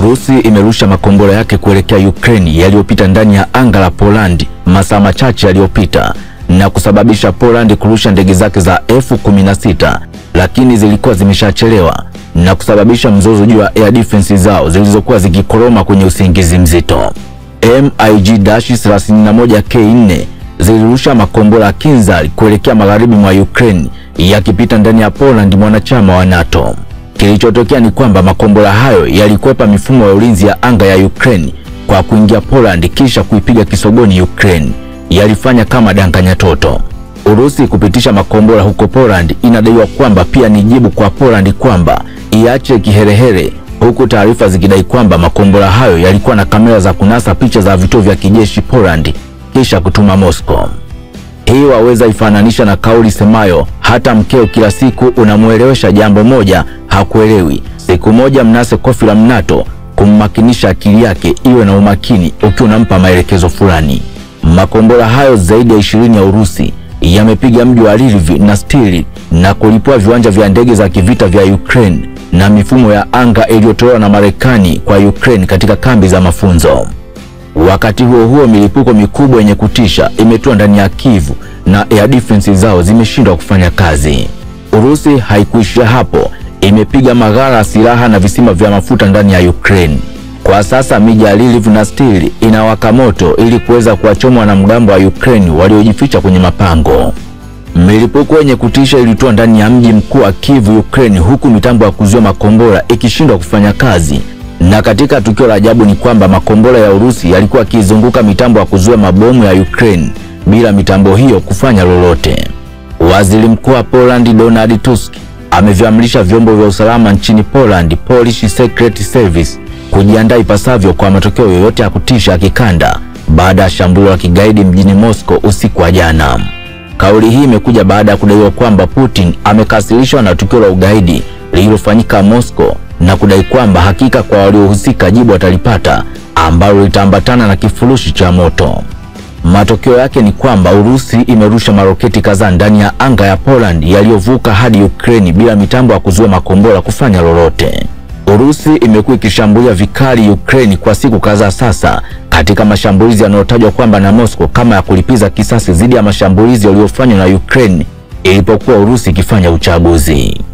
Urusi imerusha makombora yake kuelekea Ukraine yaliyopita ndani ya anga la Poland masaa machache yaliyopita na kusababisha Poland kurusha ndege zake za F-16 lakini zilikuwa zimeshachelewa na kusababisha mzozo juu ya air defense zao zilizokuwa zikikoroma kwenye usingizi mzito. MiG-31K4 zilirusha makombora Kinzhal kuelekea magharibi mwa Ukraine yakipita ndani ya Poland, mwanachama wa NATO. Kilichotokea ni kwamba makombora hayo yalikwepa mifumo ya ulinzi ya anga ya Ukraine kwa kuingia Poland kisha kuipiga kisogoni Ukraine. Yalifanya kama danganya toto. Urusi kupitisha makombora huko Poland inadaiwa kwamba pia ni jibu kwa Poland kwamba iache kiherehere, huku taarifa zikidai kwamba makombora hayo yalikuwa na kamera za kunasa picha za vituo vya kijeshi Poland kisha kutuma Moscow. Hii waweza ifananisha na kauli semayo hata mkeo kila siku unamwelewesha jambo moja hakuelewi. Siku moja mnase kofi la mnato kummakinisha akili yake iwe na umakini ukiwa unampa maelekezo fulani. Makombora hayo zaidi ya ishirini ya Urusi yamepiga mji wa Lviv na Stili na kulipua viwanja vya ndege za kivita vya Ukraine na mifumo ya anga iliyotolewa na Marekani kwa Ukraine katika kambi za mafunzo. Wakati huo huo, milipuko mikubwa yenye kutisha imetua ndani ya Kiev na air defense zao zimeshindwa kufanya kazi. Urusi haikuishia hapo, imepiga maghala ya silaha na visima vya mafuta ndani ya Ukraine. Kwa sasa miji ya Lviv na Stili inawaka moto ili kuweza kuwachoma wanamgambo wa Ukraine waliojificha kwenye mapango. Milipuko yenye kutisha ilitua ndani ya mji mkuu wa Kiev, Ukraine, huku mitambo ya kuzuia makombora ikishindwa kufanya kazi. Na katika tukio la ajabu ni kwamba makombora ya Urusi yalikuwa yakizunguka mitambo ya kuzuia mabomu ya Ukraine bila mitambo hiyo kufanya lolote. Waziri Mkuu wa Poland Donald Tusk ameviamrisha vyombo vya usalama nchini Poland, Polish Secret Service, kujiandaa ipasavyo kwa matokeo yoyote ya kutisha ya kikanda baada ya shambulio la kigaidi mjini Moscow usiku wa jana. Kauli hii imekuja baada ya kudaiwa kwamba Putin amekasirishwa na tukio la ugaidi lililofanyika Moscow na kudai kwamba hakika kwa waliohusika jibu watalipata ambalo litaambatana na kifurushi cha moto. Matokeo yake ni kwamba Urusi imerusha maroketi kadhaa ndani ya anga ya Poland yaliyovuka hadi Ukraine bila mitambo ya kuzuia makombora kufanya lolote. Urusi imekuwa ikishambulia vikali Ukraine kwa siku kadhaa sasa katika mashambulizi yanayotajwa kwamba na Moscow kama ya kulipiza kisasi dhidi ya mashambulizi yaliyofanywa na Ukraine ilipokuwa Urusi ikifanya uchaguzi.